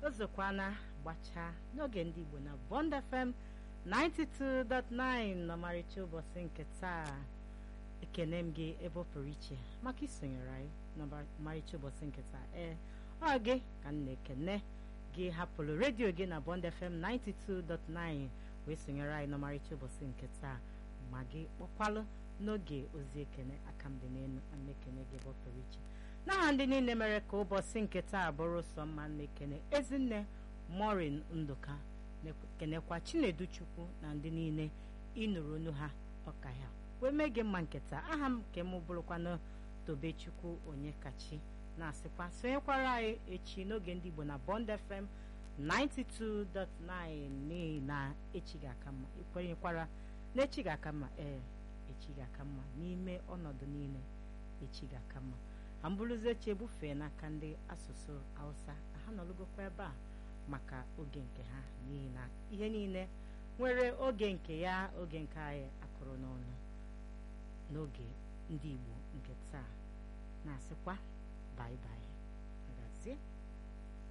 ozokwana gbachaa n'oge ndị Igbo na Bond FM 92.9 n'ọmarịcha ụbọchị nke taa ekene m gị ebe ọ pụrụ iche maka isonyere anyị n'ọmarịcha ụbọchị nke taa ee ọ gị ka m na-ekene gị hapụrụ redio gị na Bond FM 92.9 wee sonyere anyị n'ọmarịcha ụbọchị nke taa ma gị kpọkwalụ n'oge ozi ekene aka m dị n'elu ana ekene gị ebe ọ pụrụ iche n'aha ndị niile mere ka ụbọchị nke taa bụrụ sọ mma na-ekene ezinne morin ndụka kenekwa chinedu chukwu na ndị niile ịnụrụ onu ha ọka ya wee mee gị mma nketa aha m nke m bụrụkwanụ tobechukwu onye kachi na-asịkwa sonyekwara anyị echi n'oge ndị igbo na bond fm 92.9 n'ihi na echi ga-aka mma ikwenyekwara na echi ga-aka mma ee echi ga-aka mma n'ime ọnọdụ niile echi ga-aka mma ha mbụrụzi echi ebufee n'aka ndị asụsụ hausa ha nọlụgokwa ebe a maka oge nke ha n'ihi na ihe niile nwere oge nke ya oge nke anyị akụrụ n'ọnụ n'oge ndị igbo nke taa na-asịkwa bye bye agazie